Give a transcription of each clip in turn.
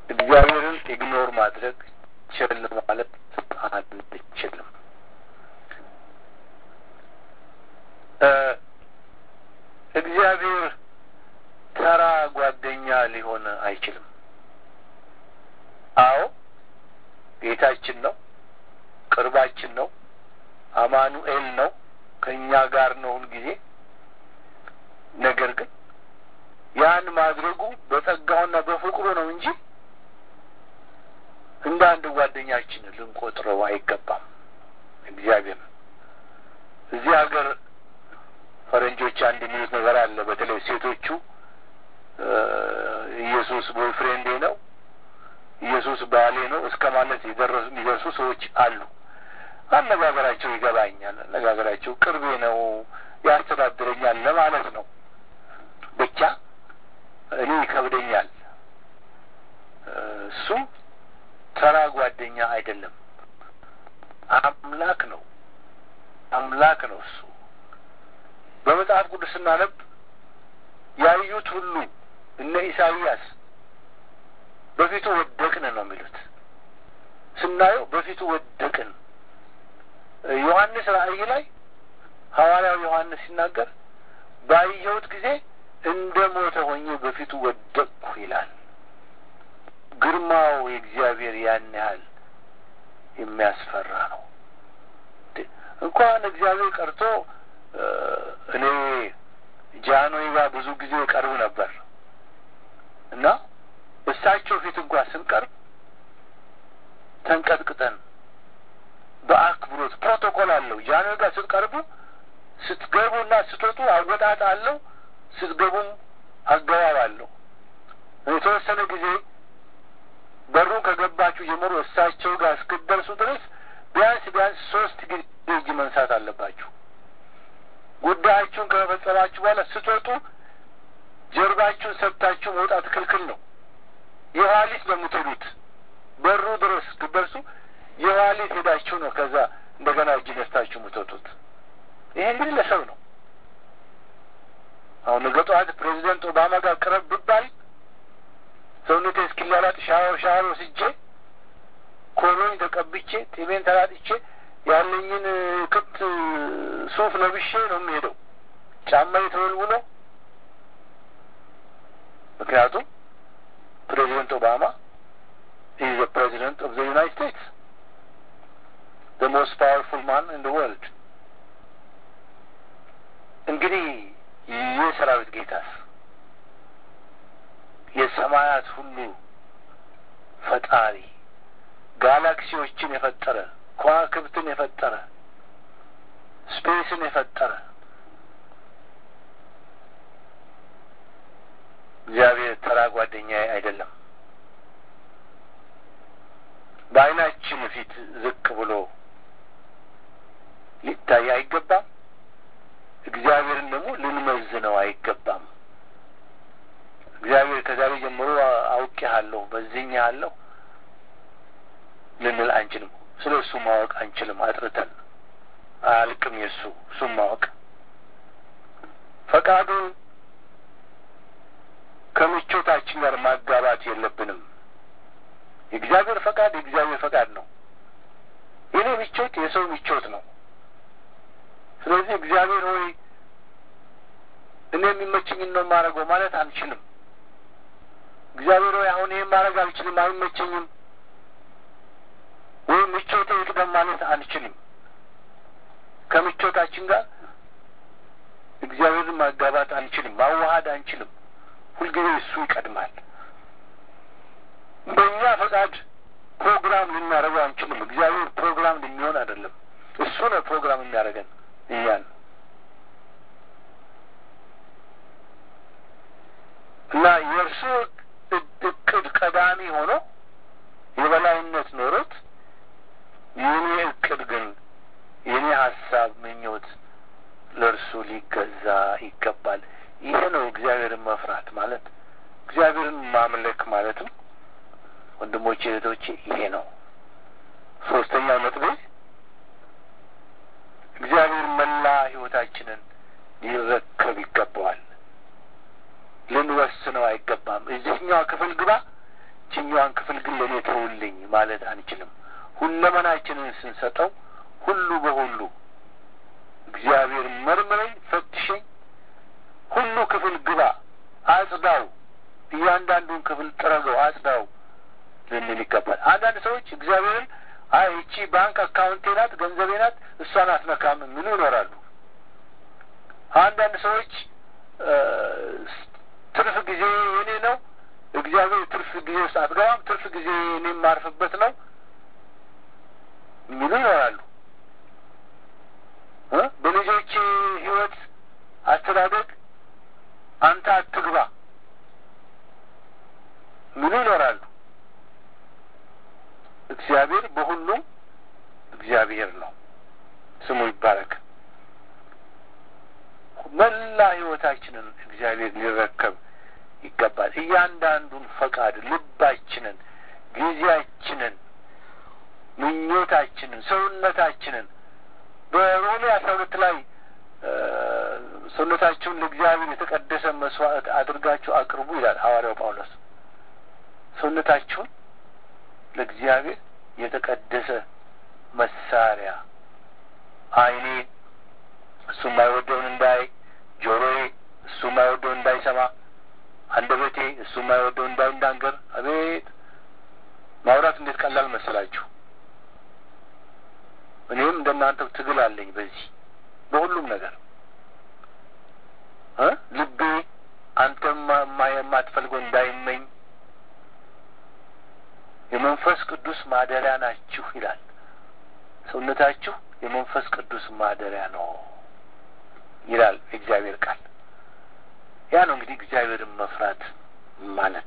እግዚአብሔርን ኢግኖር ማድረግ ችል ማለት አንችልም። እግዚአብሔር ተራ ጓደኛ ሊሆን አይችልም። አዎ ጌታችን ነው፣ ቅርባችን ነው፣ አማኑኤል ነው፣ ከእኛ ጋር ነው ሁልጊዜ። ነገር ግን ያን ማድረጉ በጸጋውና በፍቅሩ ነው እንጂ እንደ አንድ ጓደኛችን ልንቆጥረው አይገባም። እግዚአብሔር እዚህ ሀገር ፈረንጆች አንድ የሚሉት ነገር አለ። በተለይ ሴቶቹ ኢየሱስ ቦይፍሬንዴ ነው፣ ኢየሱስ ባሌ ነው እስከ ማለት የሚደርሱ ሰዎች አሉ። አነጋገራቸው ይገባኛል። አነጋገራቸው ቅርቤ ነው፣ ያስተዳድረኛል ለማለት ነው። ብቻ እኔ ይከብደኛል። እሱ ተራ ጓደኛ አይደለም፣ አምላክ ነው። አምላክ ነው እሱ። በመጽሐፍ ቅዱስ ስናነብ ያዩት ሁሉ እነ ኢሳይያስ በፊቱ ወደቅን ነው የሚሉት። ስናየው በፊቱ ወደቅን። ዮሐንስ ራእይ ላይ ሐዋርያው ዮሐንስ ሲናገር ባየሁት ጊዜ እንደ ሞተ ሆኜ በፊቱ ወደቅኩ ይላል። ግርማው የእግዚአብሔር ያን ያህል የሚያስፈራ ነው። እንኳን እግዚአብሔር ቀርቶ እኔ ጃንሆይ ጋር ብዙ ጊዜ ቀርብ ነበር እና እሳቸው ፊት እንኳን ስንቀርብ ተንቀጥቅጠን በአክብሮት ፕሮቶኮል አለው። ጃንሆይ ጋር ስትቀርቡ ስትገቡና ስትወጡ አወጣጥ አለው። ስትገቡም አገባብ አለው። የተወሰነ ጊዜ በሩን ከገባችሁ ጀምሮ እሳቸው ጋር እስክደርሱ ድረስ ቢያንስ ቢያንስ ሶስት ጊዜ እጅ መንሳት አለባችሁ። ጉዳያችሁን ከመፈጸማችሁ በኋላ ስትወጡ ጀርባችሁን ሰጥታችሁ መውጣት ክልክል ነው። የኋሊት ነው የምትሄዱት። በሩ ድረስ ስትደርሱ የኋሊት ሄዳችሁ ነው ከዛ እንደገና እጅ ነስታችሁ የምትወጡት። ይሄ እንግዲህ ለሰው ነው። አሁን ነገ ጠዋት ፕሬዚደንት ኦባማ ጋር ቅረብ ብባል ሰውነቴ እስኪላላጥ ሻወር ሻወር ወስጄ ኮሎኝ ተቀብቼ ጢሜን ተላጥቼ ያለኝን ክት ሱፍ ለብሼ ነው የሚሄደው። ጫማ ተወልውሎ ምክንያቱም ፕሬዚደንት ኦባማ ኢዝ ዘ ፕሬዚደንት ኦፍ ዘ ዩናይትድ ስቴትስ ዘ ሞስት ፓወርፉል ማን ኢን ዘ ወርልድ። እንግዲህ ይህ ሰራዊት ጌታስ የሰማያት ሁሉ ፈጣሪ ጋላክሲዎችን የፈጠረ ከዋክብትን የፈጠረ ስፔስን የፈጠረ እግዚአብሔር ተራ ጓደኛዬ አይደለም። በዓይናችን ፊት ዝቅ ብሎ ሊታይ አይገባም። እግዚአብሔርን ደግሞ ልንመዝነው አይገባም። እግዚአብሔር ከዛሬ ጀምሮ አውቄሃለሁ በዚህኛለሁ ልንል አንችልም። ስለ እሱ ማወቅ አንችልም። አጥርተን አያልቅም የእሱ እሱም ማወቅ ፈቃዱን ከምቾታችን ጋር ማጋባት የለብንም። የእግዚአብሔር ፈቃድ የእግዚአብሔር ፈቃድ ነው። የኔ ምቾት የሰው ምቾት ነው። ስለዚህ እግዚአብሔር ሆይ እኔ የሚመቸኝን ነው የማደርገው ማለት አንችልም። እግዚአብሔር ሆይ አሁን ይህን ማድረግ አልችልም፣ አይመቸኝም ወይም ምቾቴ ይቅደም ማለት አንችልም። ከምቾታችን ጋር እግዚአብሔርን ማጋባት አንችልም፣ ማዋሃድ አንችልም። ሁልጊዜ እሱ ይቀድማል። በእኛ ፈቃድ ፕሮግራም ልናደርገው አንችልም። እግዚአብሔር ፕሮግራም ልሚሆን አይደለም። እሱ ነው ፕሮግራም የሚያደርገን እኛን እና የእርሱ እቅድ ቀዳሚ ሆኖ የበላይነት ኖሮት የኔ እቅድ ግን የኔ ሀሳብ ምኞት ለእርሱ ሊገዛ ይገባል። ይሄ ነው እግዚአብሔርን መፍራት ማለት እግዚአብሔርን ማምለክ ማለትም ወንድሞቼ እህቶቼ፣ ይሄ ነው ሶስተኛው ነጥቤ። እግዚአብሔር መላ ሕይወታችንን ሊረከብ ይገባዋል። ልንወስነው አይገባም። እዚህኛው ክፍል ግባ፣ ይችኛዋን ክፍል ግን ለእኔ ተውልኝ ማለት አንችልም። ሁለመናችንን ስንሰጠው ሁሉ በሁሉ እግዚአብሔር መርምረኝ፣ ፈትሸኝ፣ ሁሉ ክፍል ግባ፣ አጽዳው፣ እያንዳንዱን ክፍል ጥረገው፣ አጽዳው ልንል ይገባል። አንዳንድ ሰዎች እግዚአብሔርን አይ ይቺ ባንክ አካውንቴ ናት፣ ገንዘቤ ናት፣ እሷን አትነካም የሚሉ ይኖራሉ። አንዳንድ ሰዎች ትርፍ ጊዜ የኔ ነው፣ እግዚአብሔር ትርፍ ጊዜ ውስጥ አትገባም፣ ትርፍ ጊዜ እኔ የማርፍበት ነው የሚሉ ይኖራሉ። በልጆች ሕይወት አስተዳደግ አንተ አትግባ የሚሉ ይኖራሉ። እግዚአብሔር በሁሉም እግዚአብሔር ነው፣ ስሙ ይባረክ። መላ ሕይወታችንን እግዚአብሔር ሊረከብ ይገባል። እያንዳንዱን ፈቃድ፣ ልባችንን፣ ጊዜያችንን፣ ምኞታችንን፣ ሰውነታችንን በሮሜ አስራ ሁለት ላይ ሰውነታችሁን ለእግዚአብሔር የተቀደሰ መስዋዕት አድርጋችሁ አቅርቡ ይላል ሐዋርያው ጳውሎስ። ሰውነታችሁን ለእግዚአብሔር የተቀደሰ መሳሪያ ዓይኔ እሱ የማይወደውን እንዳይ፣ ጆሮዬ እሱ የማይወደውን እንዳይሰማ፣ አንደበቴ እሱ የማይወደውን እንዳይናገር። አቤት ማውራት እንዴት ቀላል መሰላችሁ! እኔም እንደናንተው ትግል አለኝ በዚህ በሁሉም ነገር እ ልቤ አንተም የማትፈልገው እንዳይመኝ የመንፈስ ቅዱስ ማደሪያ ናችሁ ይላል። ሰውነታችሁ የመንፈስ ቅዱስ ማደሪያ ነው ይላል የእግዚአብሔር ቃል። ያ ነው እንግዲህ እግዚአብሔርን መፍራት ማለት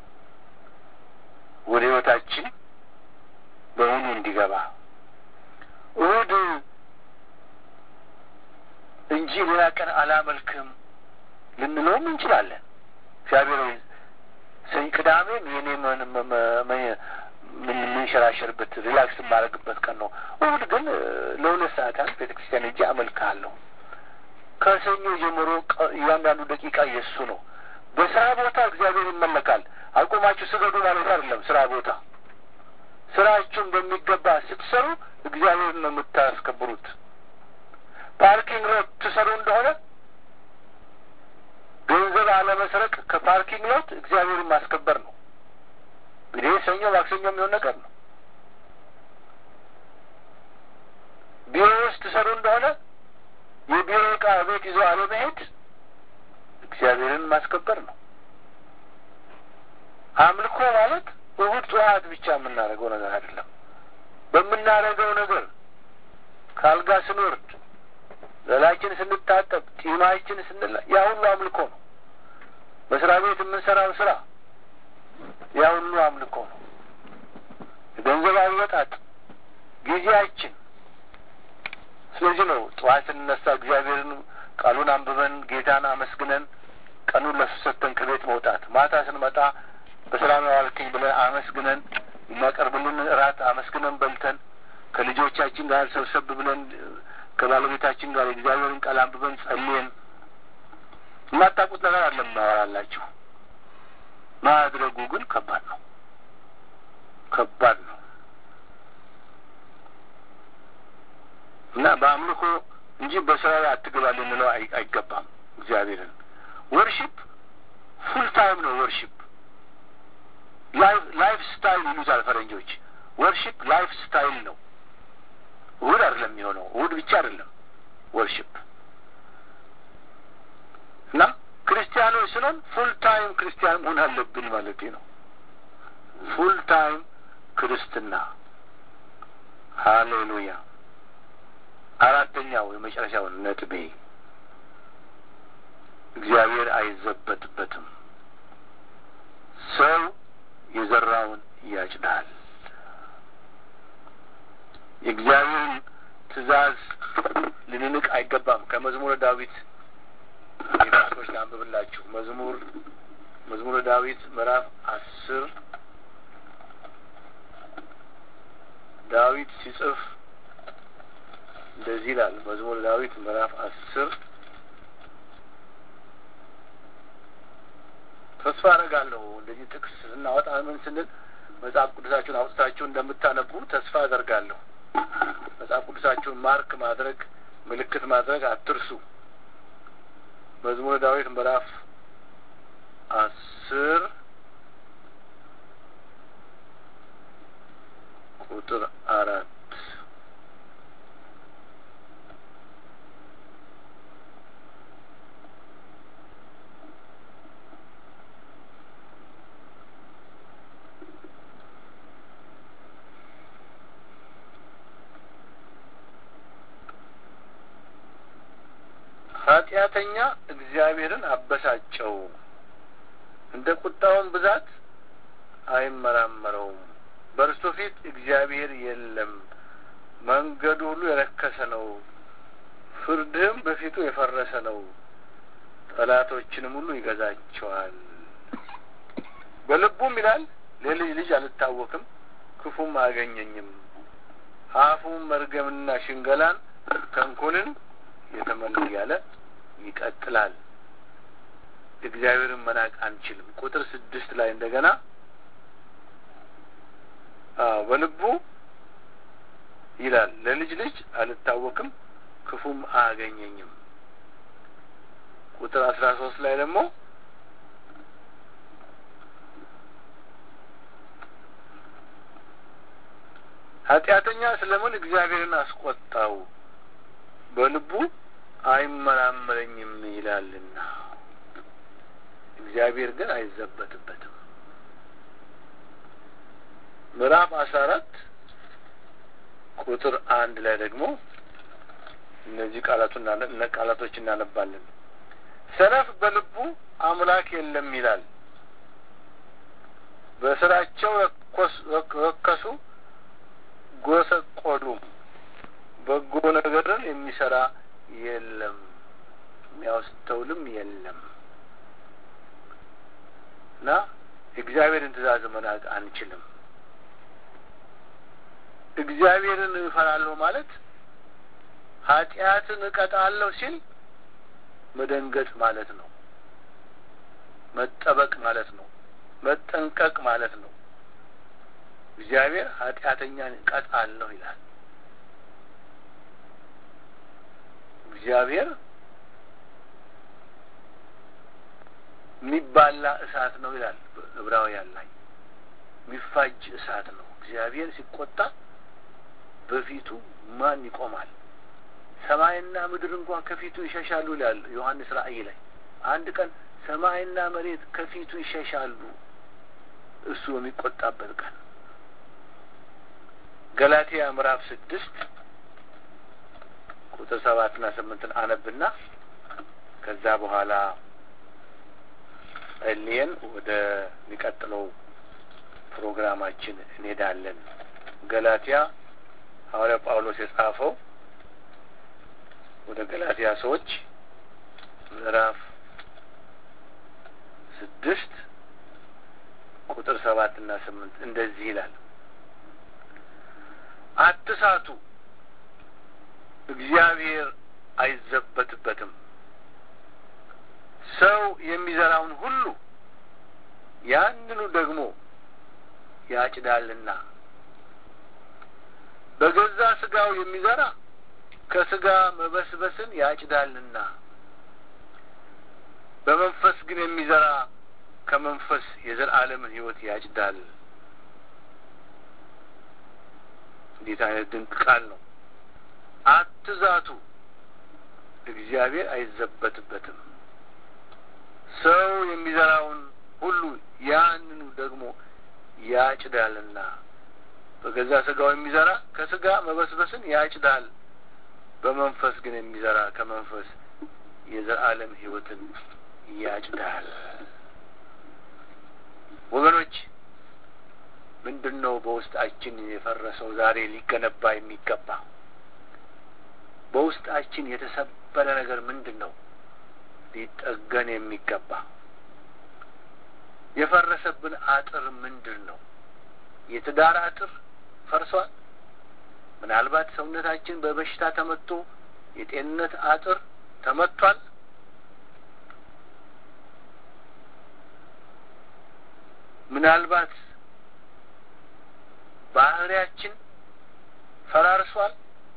ወደ ሕይወታችን በእውኑ እንዲገባ እሁድ እንጂ ሌላ ቀን አላመልክም ልንለውም እንችላለን። እግዚአብሔር ሰኝ ቅዳሜም የኔ የምንሸራሸርበት ሪላክስ የማደርግበት ቀን ነው። እሁድ ግን ለሁለት ሰዓት ያህል ቤተ ክርስቲያን ሄጄ አመልክሃለሁ። ከሰኞ ጀምሮ እያንዳንዱ ደቂቃ የእሱ ነው። በስራ ቦታ እግዚአብሔር ይመለካል። አቁማችሁ ስገዱ ማለት አይደለም። ስራ ቦታ ስራችሁን በሚገባ ስትሰሩ እግዚአብሔር ነው የምታስከብሩት። ፓርኪንግ ሎት ትሰሩ እንደሆነ ገንዘብ አለመስረቅ ከፓርኪንግ ሎት እግዚአብሔርን ማስከበር ነው። እንግዲህ ሰኞ ማክሰኞ የሚሆን ነገር ነው። ቢሮ ውስጥ ትሰሩ እንደሆነ የቢሮ ዕቃ ቤት ይዞ አለመሄድ እግዚአብሔርን ማስከበር ነው። አምልኮ ማለት እሁድ ጠዋት ብቻ የምናደርገው ነገር አይደለም። በምናደርገው ነገር ከአልጋ ስንወርድ፣ ገላችን ስንታጠብ፣ ጢማችን ስንላ ያ ሁሉ አምልኮ ነው። መስሪያ ቤት የምንሰራው ስራ ያ ሁሉ አምልኮ ነው። የገንዘብ አወጣጥ፣ ጊዜያችን። ስለዚህ ነው ጠዋት ስንነሳ እግዚአብሔርን ቃሉን አንብበን ጌታን አመስግነን ቀኑን ለሱ ሰጥተን ከቤት መውጣት፣ ማታ ስንመጣ በሰላም ያዋልከኝ ብለን አመስግነን የሚያቀርብልን እራት አመስግነን በልተን ከልጆቻችን ጋር ሰብሰብ ብለን ከባለቤታችን ጋር የእግዚአብሔርን ቃል አንብበን ጸልየን የማታውቁት ነገር አለ የማወራላችሁ። ማድረጉ ግን ከባድ ነው፣ ከባድ ነው እና በአምልኮ እንጂ በስራ ላይ አትገባ ልንለው አይገባም። እግዚአብሔርን ወርሺፕ ፉል ታይም ነው። ወርሺፕ ላይፍ ስታይል ይሉታል ፈረንጆች። ወርሺፕ ላይፍ ስታይል ነው። እሁድ አይደለም የሚሆነው፣ እሁድ ብቻ አይደለም ወርሺፕ እና ክርስቲያኖች ስለን ፉል ታይም ክርስቲያን መሆን አለብን ማለት ነው። ፉል ታይም ክርስትና። ሃሌሉያ። አራተኛው የመጨረሻው ነጥቤ እግዚአብሔር አይዘበትበትም። ሰው የዘራውን ያጭዳል። የእግዚአብሔርን ትእዛዝ ልንንቅ አይገባም። ከመዝሙረ ዳዊት የፓስቶች ላንብብላችሁ። መዝሙር መዝሙረ ዳዊት ምዕራፍ አስር ዳዊት ሲጽፍ እንደዚህ ይላል። መዝሙረ ዳዊት ምዕራፍ አስር ተስፋ አደርጋለሁ እንደዚህ ጥቅስ ስናወጣ ምን ስንል መጽሐፍ ቅዱሳችሁን አውጥታችሁ እንደምታነቡ ተስፋ አደርጋለሁ። መጽሐፍ ቅዱሳችሁን ማርክ ማድረግ ምልክት ማድረግ አትርሱ። መዝሙረ ዳዊት ምዕራፍ አስር ቁጥር አራት ኃጢአተኛ እግዚአብሔርን አበሳጨው፣ እንደ ቁጣውን ብዛት አይመራመረውም። በእርሱ ፊት እግዚአብሔር የለም። መንገዱ ሁሉ የረከሰ ነው፣ ፍርድህም በፊቱ የፈረሰ ነው። ጠላቶችንም ሁሉ ይገዛቸዋል። በልቡም ይላል ለልጅ ልጅ አልታወክም፣ ክፉም አያገኘኝም። አፉም መርገምና ሽንገላን ተንኮልን የተመሉ እያለ ይቀጥላል። እግዚአብሔርን መናቅ አንችልም። ቁጥር ስድስት ላይ እንደገና በልቡ ይላል ለልጅ ልጅ አልታወክም ክፉም አያገኘኝም። ቁጥር አስራ ሶስት ላይ ደግሞ ኃጢአተኛ ስለምን እግዚአብሔርን አስቆጣው በልቡ አይመራመረኝም ይላልና እግዚአብሔር ግን አይዘበትበትም። ምዕራፍ አስራ አራት ቁጥር አንድ ላይ ደግሞ እነዚህ ቃላቱን ቃላቶች እናነባለን። ሰነፍ በልቡ አምላክ የለም ይላል። በስራቸው ረከሱ፣ ጎሰቆሉም፣ በጎ ነገርን የሚሰራ የለም፣ የሚያስተውልም የለም እና እግዚአብሔርን ትእዛዝ መናቅ አንችልም። እግዚአብሔርን እፈራለሁ ማለት ኃጢአትን እቀጣለሁ ሲል መደንገጥ ማለት ነው። መጠበቅ ማለት ነው። መጠንቀቅ ማለት ነው። እግዚአብሔር ኃጢአተኛን እቀጣለሁ ይላል። እግዚአብሔር የሚባላ እሳት ነው ይላል ዕብራውያን ላይ የሚፋጅ እሳት ነው። እግዚአብሔር ሲቆጣ በፊቱ ማን ይቆማል? ሰማይና ምድር እንኳን ከፊቱ ይሸሻሉ ይላል ዮሐንስ ራእይ ላይ። አንድ ቀን ሰማይና መሬት ከፊቱ ይሸሻሉ እሱ በሚቆጣበት ቀን። ገላትያ ምዕራፍ ስድስት ቁጥር ሰባትና ስምንትን አነብና ከዛ በኋላ ጸልየን ወደ ሚቀጥለው ፕሮግራማችን እንሄዳለን። ገላትያ ሐዋርያ ጳውሎስ የጻፈው ወደ ገላትያ ሰዎች ምዕራፍ ስድስት ቁጥር ሰባት እና ስምንት እንደዚህ ይላል። አትሳቱ፣ እግዚአብሔር አይዘበትበትም። ሰው የሚዘራውን ሁሉ ያንኑ ደግሞ ያጭዳልና በገዛ ስጋው የሚዘራ ከስጋ መበስበስን ያጭዳልና በመንፈስ ግን የሚዘራ ከመንፈስ የዘላለምን ሕይወት ያጭዳል። እንዴት አይነት ድንቅ ቃል ነው! አትዛቱ፣ እግዚአብሔር አይዘበትበትም። ሰው የሚዘራውን ሁሉ ያንኑ ደግሞ ያጭዳልና በገዛ ስጋው የሚዘራ ከስጋ መበስበስን ያጭዳል። በመንፈስ ግን የሚዘራ ከመንፈስ የዘላለም ሕይወትን ያጭዳል። ወገኖች ምንድን ነው በውስጣችን የፈረሰው ዛሬ ሊገነባ የሚገባ? በውስጣችን የተሰበረ ነገር ምንድን ነው ሊጠገን የሚገባ? የፈረሰብን አጥር ምንድን ነው? የትዳር አጥር ፈርሷል። ምናልባት ሰውነታችን በበሽታ ተመቶ የጤንነት አጥር ተመቷል። ምናልባት ባህሪያችን ፈራርሷል።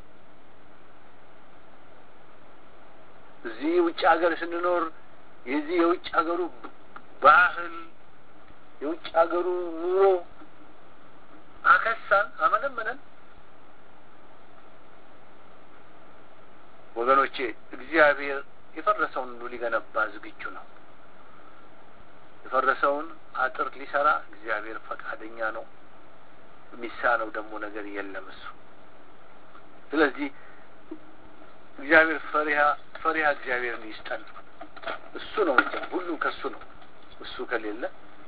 እዚህ ውጭ ሀገር ስንኖር የዚህ የውጭ ሀገሩ ባህል የውጭ ሀገሩ ኑሮ አከሳን፣ አመነመነን። ወገኖቼ እግዚአብሔር የፈረሰውን ሁሉ ሊገነባ ዝግጁ ነው። የፈረሰውን አጥር ሊሰራ እግዚአብሔር ፈቃደኛ ነው። የሚሳነው ደግሞ ነገር የለም እሱ። ስለዚህ እግዚአብሔር ፈሪሃ ፈሪሃ እግዚአብሔርን ይስጠን። እሱ ነው እንጂ ሁሉም ከሱ ነው። እሱ ከሌለ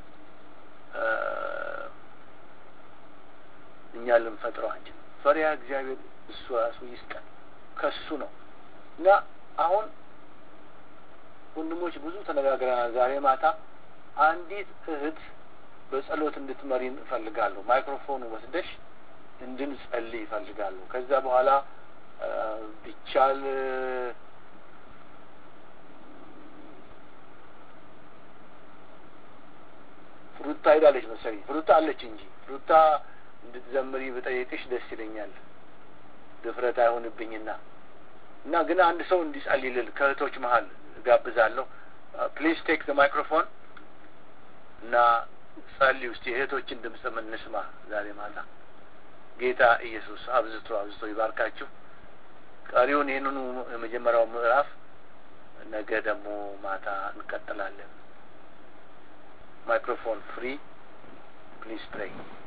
እኛ ልንፈጥረው አንችልም። ፈሪሃ እግዚአብሔር እሱ ራሱ ይስጠን። ከሱ ነው እና አሁን ወንድሞች ብዙ ተነጋግረናል። ዛሬ ማታ አንዲት እህት በጸሎት እንድትመሪን እፈልጋለሁ። ማይክሮፎኑ ወስደሽ እንድንጸልይ ይፈልጋለሁ። ከዛ በኋላ ቢቻል ፍሩታ ሄዳለች መሰለኝ። ፍሩታ አለች እንጂ ፍሩታ እንድትዘምሪ ብጠይቅሽ ደስ ይለኛል። ድፍረት አይሆንብኝና እና ግን አንድ ሰው እንዲጸልይልል ከእህቶች መሀል እጋብዛለሁ። ፕሊዝ ቴክ ዘ ማይክሮፎን እና ጸልይ ውስጥ የእህቶችን ድምፅ እንስማ ዛሬ ማታ። ጌታ ኢየሱስ አብዝቶ አብዝቶ ይባርካችሁ። ቀሪውን ይህንኑ የመጀመሪያው ምዕራፍ ነገ ደግሞ ማታ እንቀጥላለን። ማይክሮፎን ፍሪ ፕሊዝ ፕሬይ